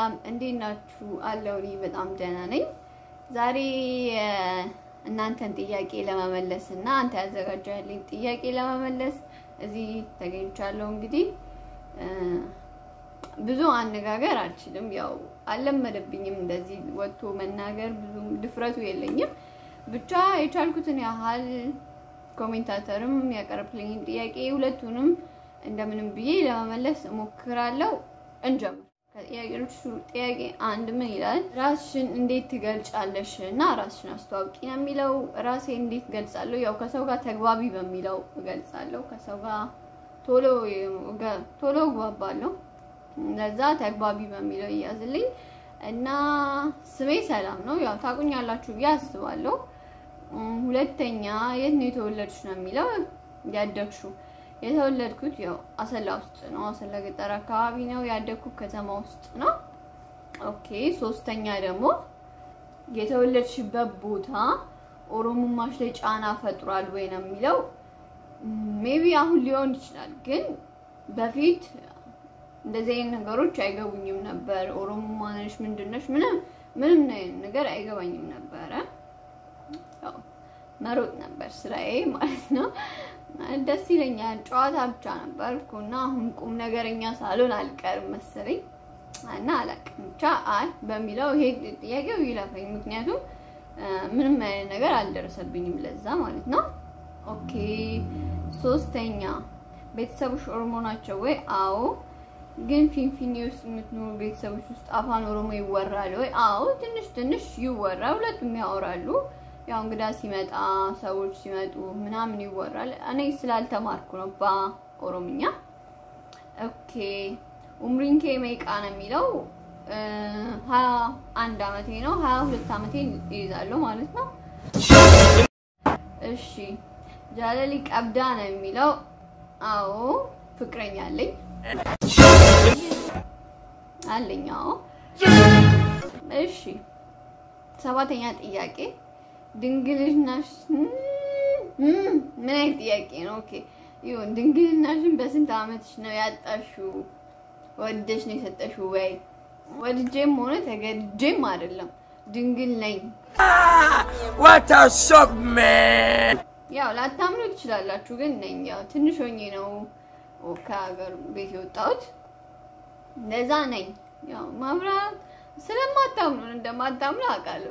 ሰላም እንዴት ናችሁ? አለው እኔ በጣም ደህና ነኝ። ዛሬ እናንተን ጥያቄ ለመመለስ እና አንተ ያዘጋጀህልኝ ጥያቄ ለመመለስ እዚህ ተገኝቻለሁ። እንግዲህ ብዙ አነጋገር አልችልም፣ ያው አልለመደብኝም እንደዚህ ወጥቶ መናገር ብዙ ድፍረቱ የለኝም። ብቻ የቻልኩትን ያህል ኮሜንታተርም ያቀረብልኝን ጥያቄ ሁለቱንም እንደምንም ብዬ ለመመለስ እሞክራለሁ። እንጀምር። ከጥያቄዎቹ ጥያቄ አንድ ምን ይላል? ራስሽን እንዴት ትገልጫለሽ እና ራስሽን አስተዋውቂ ነው የሚለው። ራሴ እንዴት ገልጻለሁ? ያው ከሰው ጋር ተግባቢ በሚለው እገልጻለሁ። ከሰው ጋር ቶሎ ቶሎ እግባባለሁ። ለዛ ተግባቢ በሚለው ይያዝልኝ እና ስሜ ሰላም ነው። ያው ታቁኛላችሁ ብዬ አስባለሁ። ሁለተኛ የት ነው የተወለድሽ ነው የሚለው ያደግሽው የተወለድኩት ያው አሰላ ውስጥ ነው። አሰላ ገጠር አካባቢ ነው ያደግኩት፣ ከተማ ውስጥ ነው። ኦኬ። ሶስተኛ ደግሞ የተወለድሽበት ቦታ ኦሮሞማሽ ላይ ጫና ፈጥሯል ወይ ነው የሚለው። ሜቢ አሁን ሊሆን ይችላል፣ ግን በፊት እንደዚህ አይነት ነገሮች አይገቡኝም ነበር። ኦሮሞማ ነሽ ምንድነሽ ምንም ምንም ነገር አይገባኝም ነበረ። ያው መሮጥ ነበር ስራዬ ማለት ነው። ደስ ይለኛል። ጨዋታ ብቻ ነበርኩ እና አሁን ቁም ነገረኛ ሳልሆን አልቀርም መሰለኝ እና አላውቅም ብቻ አይ በሚለው ይሄ ጥያቄው ይለፈኝ። ምክንያቱም ምንም አይነት ነገር አልደረሰብኝም ለዛ ማለት ነው። ኦኬ። ሶስተኛ ቤተሰቦች ኦሮሞ ናቸው ወይ? አዎ። ግን ፊንፊኔ ውስጥ የምትኖሩ ቤተሰቦች ውስጥ አፋን ኦሮሞ ይወራል ወይ? አዎ፣ ትንሽ ትንሽ ይወራል። ሁለቱም ያወራሉ። ያው እንግዳ ሲመጣ ሰዎች ሲመጡ ምናምን ይወራል። እኔ ስላልተማርኩ ነው በኦሮምኛ። ኦኬ ኡምሪንኬ መይቃ ነው የሚለው ሀያ አንድ አመቴ ነው። ሀያ ሁለት አመቴ ይይዛለሁ ማለት ነው። እሺ ጃለሊ ቀብዳ ነው የሚለው አዎ፣ ፍቅረኛ አለኝ አለኝ። አዎ። እሺ ሰባተኛ ጥያቄ ድንግልናሽ ምን አይነት ጥያቄ ነው? ኦኬ ይሁን። ድንግልናሽን በስንት አመትሽ ነው ያጣሽው? ወደሽ ነው የሰጠሽው ወይ? ወድጄም ሆነ ተገድጄም አይደለም ድንግል ነኝ። What a shock, man! ያው ላታምኑ ትችላላችሁ፣ ግን ነኝ። ያው ትንሽ ሆኜ ነው ከሀገር ቤት የወጣሁት። እንደዛ ነኝ። ያው ማብራት ስለማታምኑ እንደማታምኑ አውቃለሁ።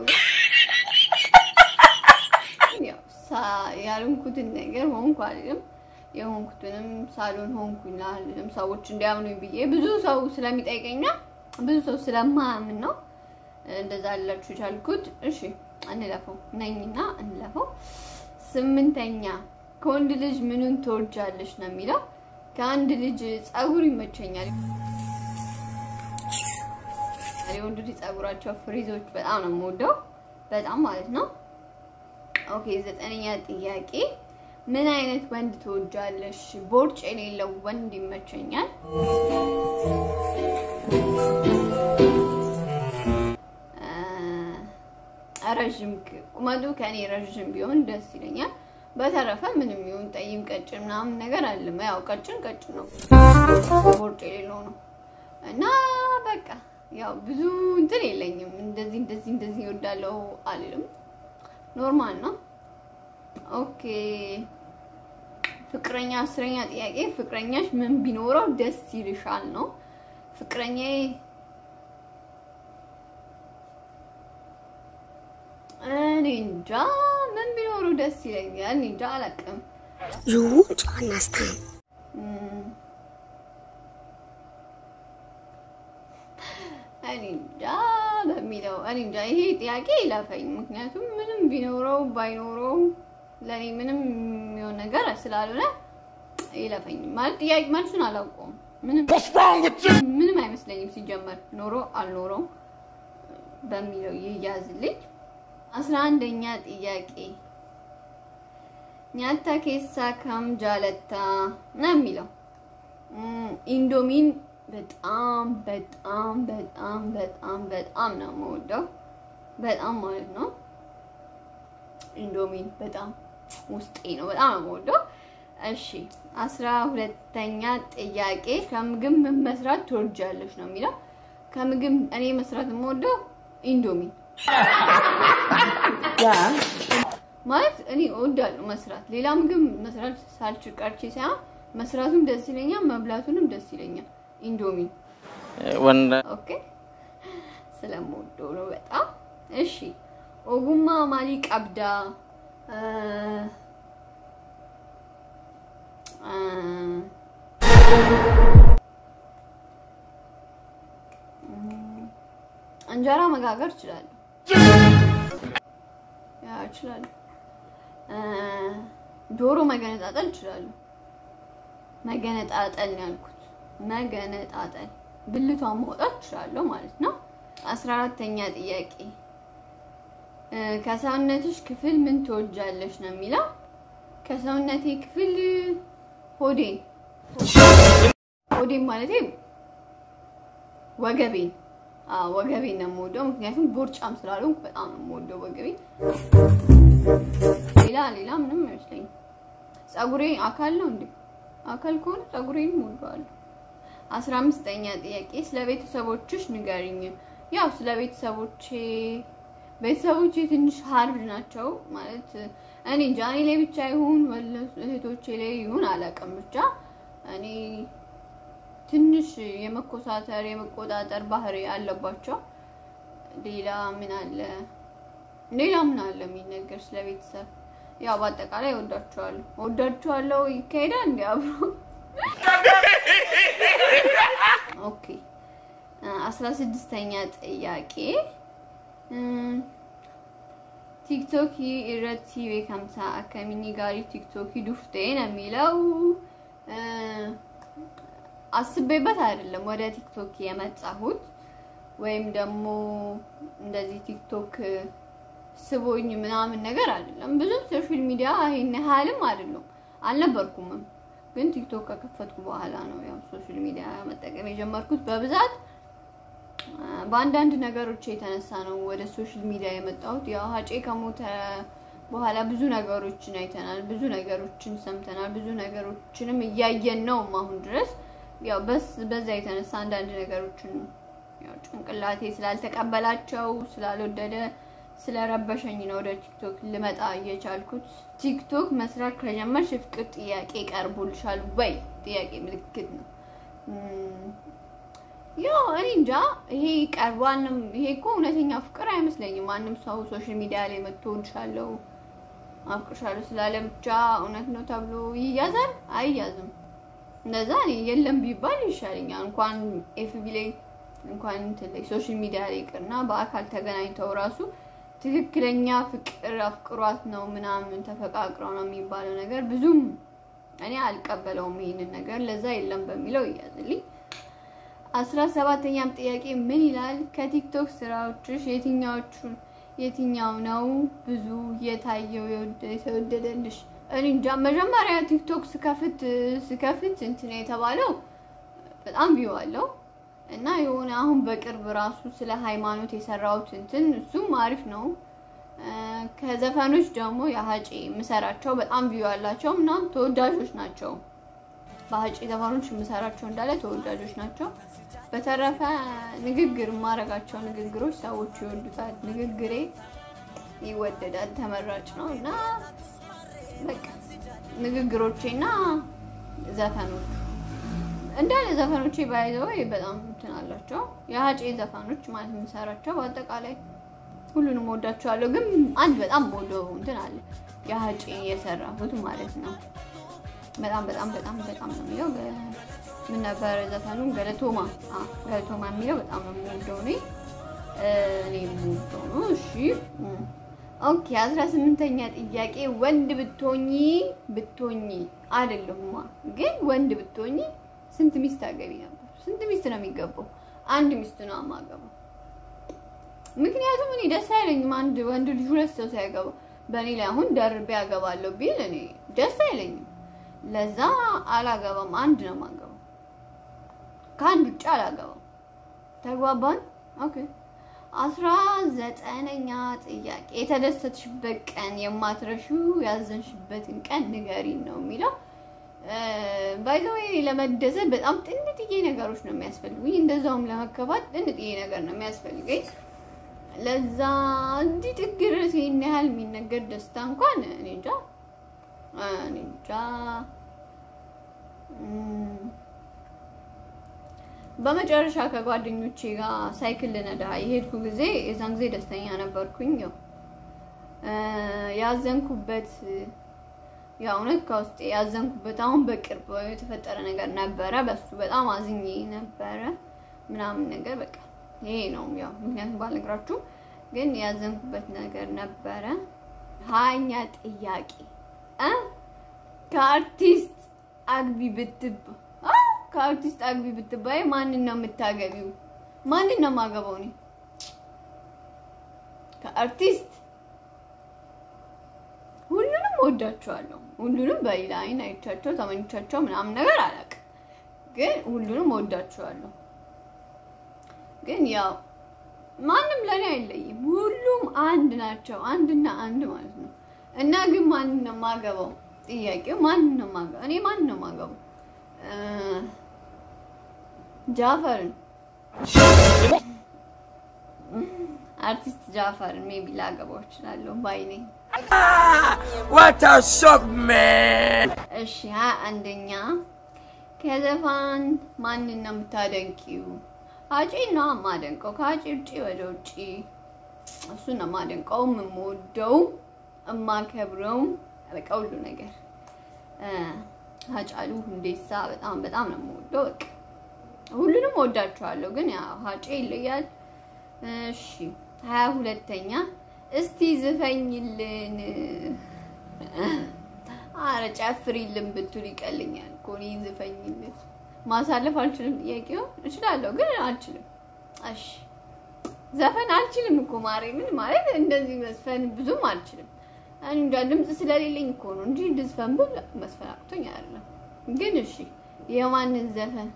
ያልሆንኩትን ነገር ሆንኩ አልልም። የሆንኩትንም ሳሎን ሆንኩኝ አልልም። ሰዎች እንዲያምኑኝ ብዬ ብዙ ሰው ስለሚጠይቀኛ ብዙ ሰው ስለማያምን ነው እንደዛ አላችሁ የቻልኩት። እሺ እንለፈው ነኝና እንለፈው። ስምንተኛ ከወንድ ልጅ ምኑን ትወጃለሽ ነው የሚለው። ከአንድ ልጅ ጸጉር ይመቸኛል። የወንድ ልጅ ጸጉራቸው ፍሪዞች በጣም ነው የምወደው፣ በጣም ማለት ነው። ኦኬ ዘጠነኛ ጥያቄ ምን አይነት ወንድ ትወጃለሽ? ቦርጭ የሌለው ወንድ ይመቸኛል። ረዥም ቁመቱ ከኔ ረዥም ቢሆን ደስ ይለኛል። በተረፈ ምንም ይሁን ጠይም ቀጭን ምናምን ነገር አለም። ያው ቀጭን ቀጭን ነው፣ ቦርጭ የሌለው ነው እና በቃ ያው ብዙ እንትን የለኝም። እንደዚህ እንደዚህ እንደዚህ ይወዳለው አልልም። ኖርማል ነው። ኦኬ ፍቅረኛ አስረኛ ጥያቄ ፍቅረኛሽ ምን ቢኖረው ደስ ይልሻል ነው። ፍቅረኛዬ እኔ እንጃ ምን ቢኖረው ደስ ይለኛል። እኔ እንጃ አላውቅም። You won't understand. እኔ እንጃ በሚለው እኔ እንጃ ይሄ ጥያቄ ይለፈኝ። ምክንያቱም ምንም ቢኖረው ባይኖረው ለኔ ምንም የሚሆን ነገር ስላልሆነ ይለፈኝ። ማለት ጥያቄ መልሱን አላውቀውም። ምንም ምንም አይመስለኝም ሲጀመር ኖሮ አልኖረው በሚለው ይያዝልኝ። አስራ አንደኛ ጥያቄ ኛታ ኬሳ ካም ጃለታ ነው የሚለው ኢንዶሚን በጣም በጣም በጣም በጣም በጣም ነው የምወደው። በጣም ማለት ነው ኢንዶሚን በጣም ውስጤ ነው። በጣም ነው የምወደው። እሺ አስራ ሁለተኛ ጥያቄ ከምግብ ምን መስራት ትወጃለሽ ነው የሚለው። ከምግብ እኔ መስራት የምወደው ኢንዶሚ ማለት እኔ እወዳለሁ መስራት። ሌላ ምግብ መስራት ሳልችል ቀርቼ ሳይሆን መስራቱም ደስ ይለኛል፣ መብላቱንም ደስ ይለኛል። ኢንዶሚ ወንድ ኦኬ፣ ስለምወደው ነው በጣም። እሺ ኦጉማ ማሊ ቀብዳ እ እ እንጀራ መጋገር እችላለሁ። ያ እችላለሁ። እ ዶሮ መገነጣጠል እችላለሁ። መገነጣጠል ነው ያልኩት። መገነጣጠል ብልቷን ማውጣት እችላለሁ ማለት ነው። አስራ አራተኛ ጥያቄ እ ከሰውነትሽ ክፍል ምን ትወጃለሽ ነው የሚለው። ከሰውነቴ ክፍል ሆዴን ሆዴን ማለቴ ወገቤን አዎ ወገቤን ነው የምወደው። ምክንያቱም ቦርጫም ስላልሆንኩ በጣም ነው የምወደው ወገቤን። ሌላ ሌላ ምንም አይመስለኝም። ፀጉሬ አካል ነው እንዴ? አካል ከሆነ ፀጉሬንም እወደዋለሁ። አስራ አምስተኛ ጥያቄ ስለ ቤተሰቦችሽ ንገሪኝ። ያው ስለ ቤተሰቦቼ ቤተሰቦቼ ትንሽ ሀርድ ናቸው ማለት እኔ እንጃ እኔ ላይ ብቻ ይሁን ወለ እህቶቼ ላይ ይሁን አላውቅም። ብቻ እኔ ትንሽ የመኮሳተር የመቆጣጠር ባህሪ አለባቸው። ሌላ ምን አለ? ሌላ ምን አለ የሚነገር ስለ ቤተሰብ? ያው በአጠቃላይ እወዳቸዋለሁ እወዳቸዋለሁ። ይካሄዳል እንዲ አብሮ ኦኬ። አስራ ስድስተኛ ጥያቄ ቲክቶክ ኢረቲ ቤከምሳ አከሚኒ ጋሪ ቲክቶክ ዱፍቴ ነው የሚለው። አስቤበት አይደለም ወደ ቲክቶክ የመጣሁት ወይም ደግሞ እንደዚህ ቲክቶክ ስቦኝ ምናምን ነገር አይደለም። ብዙም ሶሻል ሚዲያ ይሄን ያህልም አይደለም አልነበርኩምም። ግን ቲክቶክ ከከፈትኩ በኋላ ነው ያው ሶሻል ሚዲያ መጠቀም የጀመርኩት በብዛት በአንዳንድ ነገሮች የተነሳ ነው ወደ ሶሻል ሚዲያ የመጣሁት። ያው ሀጬ ከሞተ በኋላ ብዙ ነገሮችን አይተናል፣ ብዙ ነገሮችን ሰምተናል፣ ብዙ ነገሮችንም እያየን ነው አሁን ድረስ። ያው በስ በዛ የተነሳ አንዳንድ ነገሮችን ያው ጭንቅላቴ ስላልተቀበላቸው ስላልወደደ ስለረበሸኝ ነው ወደ ቲክቶክ ልመጣ እየቻልኩት። ቲክቶክ መስራት ከጀመርሽ የፍቅር ጥያቄ ቀርቦልሻል ወይ? ጥያቄ ምልክት ነው። ያው እኔ እንጃ ይሄ ቀርቧንም። ይሄ እኮ እውነተኛ ፍቅር አይመስለኝም። ማንም ሰው ሶሻል ሚዲያ ላይ መጥቶ እወድሻለሁ፣ አፍቅርሻለሁ ስላለ ብቻ እውነት ነው ተብሎ ይያዛል? አይያዝም። እንደዛ እኔ የለም ቢባል ይሻለኛል። እንኳን ኤፍቢ ላይ እንኳን እንትን ላይ ሶሻል ሚዲያ ላይ ይቅርና በአካል ተገናኝተው ራሱ ትክክለኛ ፍቅር አፍቅሯት ነው ምናምን ተፈቃቅረው ነው የሚባለው ነገር ብዙም እኔ አልቀበለውም ይሄንን ነገር። ለዛ የለም በሚለው ይያዝልኝ። አስራ ሰባተኛም ጥያቄ ምን ይላል? ከቲክቶክ ስራዎችሽ የትኛዎቹ የትኛው ነው ብዙ የታየው የተወደደልሽ? እኔ እንጃ። መጀመሪያ ቲክቶክ ስከፍት ስከፍት እንትን የተባለው በጣም ቪው አለው እና የሆነ አሁን በቅርብ ራሱ ስለ ሃይማኖት የሰራሁት እንትን እሱም አሪፍ ነው። ከዘፈኖች ደግሞ የሀጬ የምሰራቸው በጣም ቪው ያላቸው እና ተወዳጆች ናቸው። በሀጬ ዘፈኖች የምሰራቸው እንዳለ ተወዳጆች ናቸው። በተረፈ ንግግር የማደርጋቸው ንግግሮች ሰዎች ይወዱታል። ንግግሬ ይወደዳል፣ ተመራጭ ነው እና በቃ ንግግሮቼ እና ዘፈኖች እንዳለ ዘፈኖቼ ባይዘው በጣም እንትን አላቸው። የሀጬ ዘፈኖች ማለት የምሰራቸው በአጠቃላይ ሁሉንም ወዳቸዋለሁ። ግን አንድ በጣም ወደው እንትን አለ የሀጬ የሰራሁት ማለት ነው። በጣም በጣም በጣም በጣም ነው የሚለው ምን ነበር ዘፈኑ? ገለቶማ ገለቶማ የሚለው በጣም ነው የምወደው እኔ እኔ የምወደው ነው። እሺ ኦኬ። አስራ ስምንተኛ ጥያቄ ወንድ ብትሆኚ ብትሆኚ አይደለሁማ ግን ወንድ ብትሆኚ ስንት ሚስት አገቢ ነበር? ስንት ሚስት ነው የሚገባው? አንድ ሚስት ነው የማገባው። ምክንያቱም እኔ ደስ አይለኝም አንድ ወንድ ልጅ ሁለት ሰው ሲያገባ። በእኔ ላይ አሁን ደርቤ ያገባለሁ ቢል እኔ ደስ አይለኝም። ለዛ አላገባም። አንድ ነው የማገባው። ከአንድ ውጭ አላገባም። ተግባባን? ኦኬ። አስራ ዘጠነኛ ጥያቄ የተደሰትሽበት ቀን የማትረሺው ያዘንሽበትን ቀን ንገሪን ነው የሚለው። ባይዘወይ ለመደሰት በጣም ጥንጥዬ ነገሮች ነው የሚያስፈልጉኝ። እንደዛውም ለመከፋት ጥንጥዬ ነገር ነው የሚያስፈልገኝ። ለዛ እንዲህ ጥግ ድረስ ይሄን ያህል የሚነገር ደስታ እንኳን እኔ እንጃ እኔ እንጃ። እም፣ በመጨረሻ ከጓደኞቼ ጋር ሳይክል ልነዳ የሄድኩ ጊዜ የዛን ጊዜ ደስተኛ ነበርኩኝ። ያው እ፣ ያዘንኩበት ያው እውነት ከውስጤ ያዘንኩበት አሁን በቅርብ የተፈጠረ ነገር ነበረ። በሱ በጣም አዝኜ ነበረ ምናምን ነገር በቃ ይሄ ነው ያው ምክንያቱም ባልነግራችሁ ግን ያዘንኩበት ነገር ነበረ። ሀያኛ ጥያቄ እ ከአርቲስት አግቢ ብትባ አ ከአርቲስት አግቢ ብትባይ ማንን ነው የምታገቢው? ማንን ነው የማገባው እኔ ከአርቲስት ሁሉንም ወዳቸዋለሁ። ሁሉንም በሌላ አይን አይቻቸው ተመኝቻቸው ምናምን ነገር አላውቅም፣ ግን ሁሉንም ወዳቸዋለሁ። ግን ያው ማንም ለኔ አይለይም። ሁሉም አንድ ናቸው፣ አንድና አንድ ማለት ነው። እና ግን ማንን ነው የማገባው? ጥያቄው ማንን ነው የማገባው? እኔ ማንን ነው የማገባው? እ ጃፈርን አርቲስት ጃፈርን ሜቢ ላገባው እችላለሁ ባይ ነኝ። What a shock, man! እሺ ሀያ አንደኛ ከዘፋን ማንን ነው የምታደንቂው? አጪ ነው የማደንቀው። ከአጪ ውጪ ወደ ውጪ እሱን ነው የማደንቀው፣ የምወደው፣ የማከብረውም በቃ ሁሉ ነገር እ ሀጫሉ ሁንዴሳ በጣም በጣም ነው የምወደው። በቃ ሁሉንም ወዳቸዋለሁ፣ ግን ያው ሀጬ ይለያል። እሺ ሀያ ሁለተኛ እስቲ ዝፈኝልን አረ ጨፍሪልን ብትል ይቀልኛል እኮ እኔ ዝፈኝልን ማሳለፍ አልችልም። ጥያቄው እችላለሁ ግን አልችልም። እሺ ዘፈን አልችልም እኮ ማሬ። ምን ማለት እንደዚህ መስፈን ብዙም አልችልም። እኔ እንጃ ድምፅ ስለሌለኝ እኮ ነው እንጂ እንድዝፈን ብል መስፈን አቅቶኝ አይደለም። ግን እሺ የማንን ዘፈን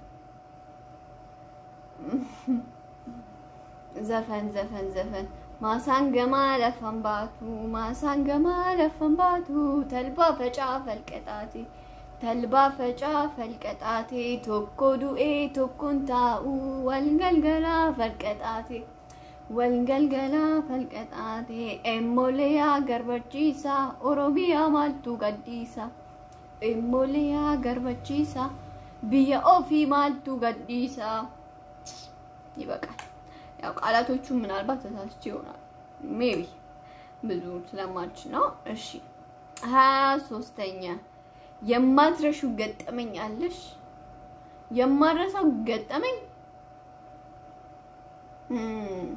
ዘፈን ዘፈን ዘፈን ማሳንገማ ለፈንባቱ ማሳንገማ ለፈንባቱ ተልባ ፈጫ ፈልቀጣቴ ተልባ ፈጫ ፈልቀጣቴ ቶኮ ዱኤ ቶኮን ታኡ ወልገልገላ ፈልቀጣቴ ወልገልገላ ፈልቀጣቴ ኤሞሌያ ገርበቺሳ ኦሮሚያ ማልቱ ገዲሳ ኤሞሌያ ገርበቺሳ ብየ ኦፊ ማልቱ ገዲሳ ይበቃል። ያው ቃላቶቹ ምናልባት ተሳስቼ ይሆናል ሜቢ ብዙ ስለማች ነው። እሺ ሀያ ሶስተኛ የማትረሹ ገጠመኝ አለሽ? የማረሳው ገጠመኝ እም፣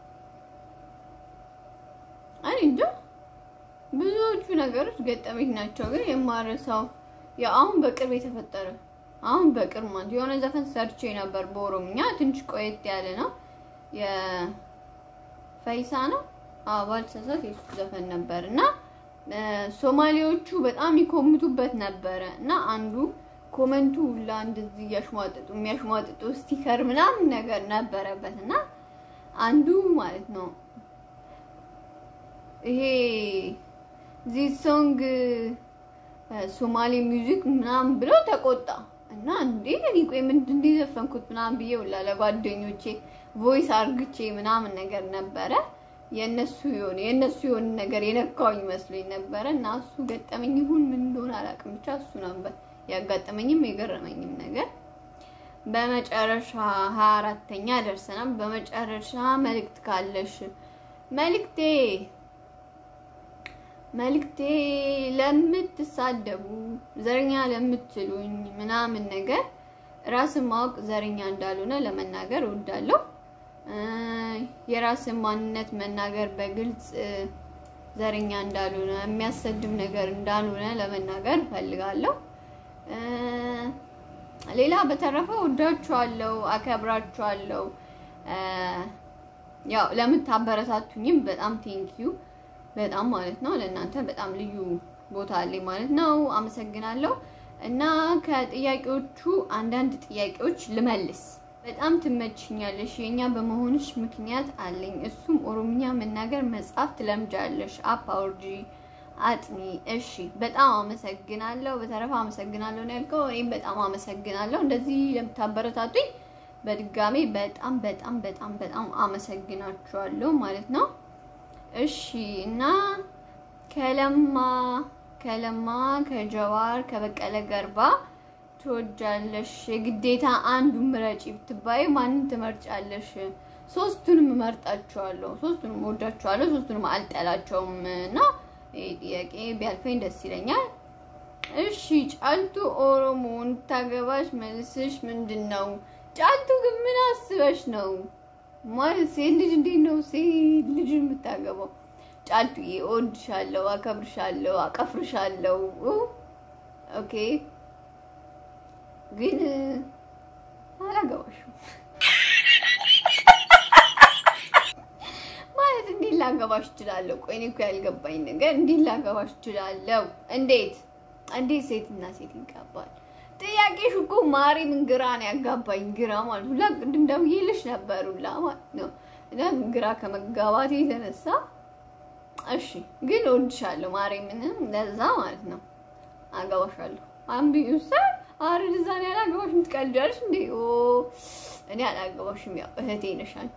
እኔ እንጃ ብዙዎቹ ነገሮች ገጠመኝ ናቸው፣ ግን የማረሳው ያው አሁን በቅርብ የተፈጠረ አሁን በቅርብ ማለት የሆነ ዘፈን ሰርቼ ነበር በኦሮምኛ ትንሽ ቆየት ያለ ነው የፈይሳ ነው ባልተሳሳት የሱ ዘፈን ነበር እና ሶማሌዎቹ በጣም ይኮምቱበት ነበረ እና አንዱ ኮመንቱ ሁላ እንደዚህ እያሽሟጥጡ የሚያሽሟጥጡ ስቲከር ምናምን ነገር ነበረበት እና አንዱ ማለት ነው ይሄ ዚህ ሶንግ ሶማሌ ሚውዚክ ምናምን ብሎ ተቆጣ እና እንዴ እኔ ቆይ ምንድን እንደዘፈንኩት ምናምን ብዬ ሁላ ለጓደኞቼ ቮይስ አርግቼ ምናምን ነገር ነበረ የእነሱ የሆነ የእነሱ የሆነ ነገር የነካውኝ መስሎኝ ነበረ እና እሱ ገጠመኝ ይሁን ምን እንደሆነ አላውቅም፣ ብቻ እሱ ነበር ያጋጠመኝም የገረመኝም ነገር። በመጨረሻ ሀያ አራተኛ ደርሰናል። በመጨረሻ መልእክት ካለሽ መልእክቴ መልእክቴ ለምትሳደቡ ዘረኛ ለምትሉኝ ምናምን ነገር ራስን ማወቅ ዘረኛ እንዳልሆነ ለመናገር እወዳለሁ። የራስን ማንነት መናገር በግልጽ ዘረኛ እንዳልሆነ የሚያሰድብ ነገር እንዳልሆነ ለመናገር እፈልጋለሁ። ሌላ በተረፈ ወዳችኋለሁ፣ አከብራችኋለሁ። ያው ለምታበረታቱኝም በጣም ቴንኪዩ በጣም ማለት ነው። ለእናንተ በጣም ልዩ ቦታ አለኝ ማለት ነው። አመሰግናለሁ። እና ከጥያቄዎቹ አንዳንድ ጥያቄዎች ልመልስ። በጣም ትመችኛለሽ። የኛ በመሆንሽ ምክንያት አለኝ። እሱም ኦሮምኛ መናገር መጻፍ ትለምጃለሽ። አፕ አውርጂ አጥኒ። እሺ በጣም አመሰግናለሁ። በተረፈ አመሰግናለሁ ነው ያልከው። እኔም በጣም አመሰግናለሁ እንደዚህ ለምታበረታቱኝ በድጋሚ በጣም በጣም በጣም በጣም አመሰግናችኋለሁ ማለት ነው። እሺ እና ከለማ ከለማ ከጀዋር ከበቀለ ገርባ ትወጃለሽ? የግዴታ አንዱ ምረጪ ብትባይ ማንን ትመርጫለሽ? ሶስቱንም እመርጣቸዋለሁ። ሶስቱንም እወዳቸዋለሁ። ሶስቱንም አልጠላቸውም እና ይሄ ጥያቄ ቢያልፈኝ ደስ ይለኛል። እሺ ጫልቱ ኦሮሞ እንድታገባሽ መልስሽ ምንድን ነው? ጫልቱ ግን ምን አስበሽ ነው ማለት ሴት ልጅ እንዴት ነው ሴት ልጅ የምታገባው? ጫልቱ እወድሻለሁ፣ አከብርሻለሁ፣ አቀፍርሻለሁ። ኦኬ ግን አላገባሽም ማለት እንዴት ላገባሽ እችላለሁ? ቆይ እኔ እኮ ያልገባኝ ነገር እንዴት ላገባሽ እችላለሁ? እንዴት እንዴት ሴትና ሴት ይጋባል? ጥያቄሽ እኮ ማርያምን ግራ ነው ያጋባኝ። ግራ ማለት ሁላ ቅድም ደውዬልሽ ነበር ሁላ ማለት ነው። እና ግራ ከመጋባቴ የተነሳ እሺ፣ ግን እወድሻለሁ ማርያምን ለዛ ማለት ነው አገባሻለሁ። አምቢ ውሳ አረ እዛ ነው ያላገባሽ የምትቀልጃለሽ እንዴ? ኦ እኔ አላገባሽም። ያው እህቴ ነሽ አንቺ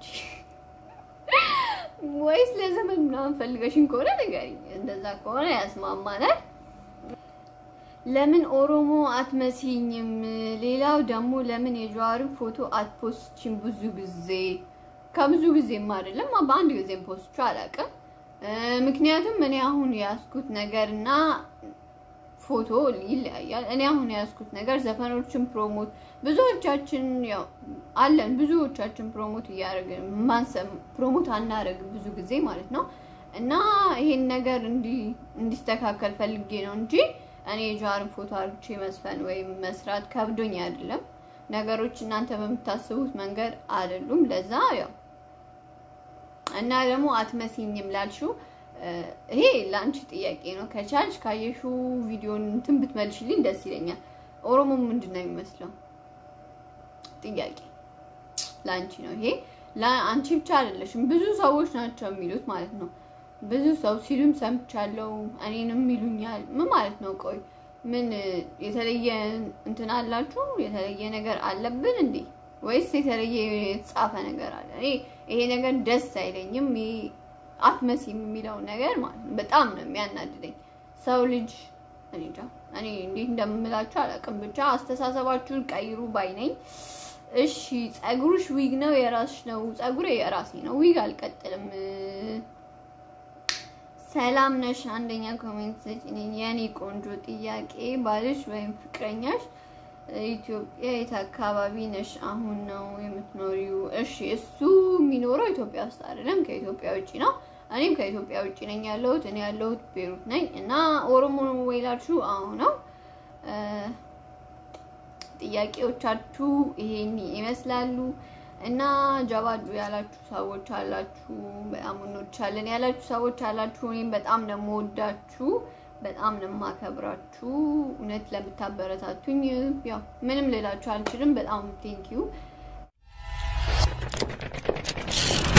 ወይስ ለዘመን ምናምን ፈልገሽኝ ከሆነ ንገሪኝ። እንደዛ ከሆነ ያስማማናል። ለምን ኦሮሞ አትመስይኝም? ሌላው ደግሞ ለምን የጀዋርን ፎቶ አትፖስችም? ብዙ ጊዜ ከብዙ ጊዜም አይደለም በአንድ ጊዜም ፖስቹ አላውቅም። ምክንያቱም እኔ አሁን የያዝኩት ነገር እና ፎቶ ይለያያል። እኔ አሁን የያዝኩት ነገር ዘፈኖችን ፕሮሞት ብዙዎቻችን ያው አለን ብዙዎቻችን ፕሮሞት እያደረግን ማንሰም ፕሮሞት አናደርግም ብዙ ጊዜ ማለት ነው። እና ይሄን ነገር እንዲስተካከል ፈልጌ ነው እንጂ እኔ የጃርን ፎቶ አርግቼ መስፈን ወይም መስራት ከብዶኝ አይደለም። ነገሮች እናንተ በምታስቡት መንገድ አይደሉም። ለዛ ያው እና ደግሞ አትመስኝም ላልሽው ይሄ ለአንቺ ጥያቄ ነው። ከቻልሽ ካየሹ ቪዲዮን እንትን ብትመልሽልኝ ደስ ይለኛል። ኦሮሞ ምንድን ነው የሚመስለው? ጥያቄ ለአንቺ ነው ይሄ። ለአንቺ ብቻ አይደለሽም፣ ብዙ ሰዎች ናቸው የሚሉት ማለት ነው። ብዙ ሰው ሲሉም ሰምቻለሁ፣ እኔንም ይሉኛል። ምን ማለት ነው? ቆይ ምን የተለየ እንትን አላችሁ? የተለየ ነገር አለብን እንዴ? ወይስ የተለየ የተጻፈ ነገር አለ? እኔ ይሄ ነገር ደስ አይለኝም። አትመሲም የሚለው ነገር ማለት ነው በጣም ነው የሚያናድደኝ። ሰው ልጅ እኔ እንጃ እኔ እንዴት እንደምላችሁ አላውቅም። ብቻ አስተሳሰባችሁን ቀይሩ ባይ ነኝ። እሺ ጸጉርሽ ዊግ ነው የራስሽ ነው? ጸጉሬ የራሴ ነው፣ ዊግ አልቀጥልም። ሰላም ነሽ? አንደኛ ኮሜንት ሰጪኝ። የኔ ቆንጆ ጥያቄ ባልሽ ወይም ፍቅረኛሽ ኢትዮጵያ የት አካባቢ ነሽ አሁን ነው የምትኖሪው? እሺ እሱ የሚኖረው ኢትዮጵያ ውስጥ አይደለም፣ ከኢትዮጵያ ውጭ ነው። እኔም ከኢትዮጵያ ውጭ ነኝ ያለሁት። እኔ ያለሁት ቤሩት ነኝ እና ኦሮሞ ወይ ላችሁ አሁን ነው። ጥያቄዎቻችሁ ይሄን ይመስላሉ እና ጀባዱ ያላችሁ ሰዎች አላችሁ፣ በጣም እንወድሻለን ያላችሁ ሰዎች አላችሁ። እኔም በጣም ነው የምወዳችሁ በጣም ነው የማከብራችሁ። እውነት ለምታበረታቱኝ ያው ምንም ልላችሁ አልችልም። በጣም ቴንኪዩ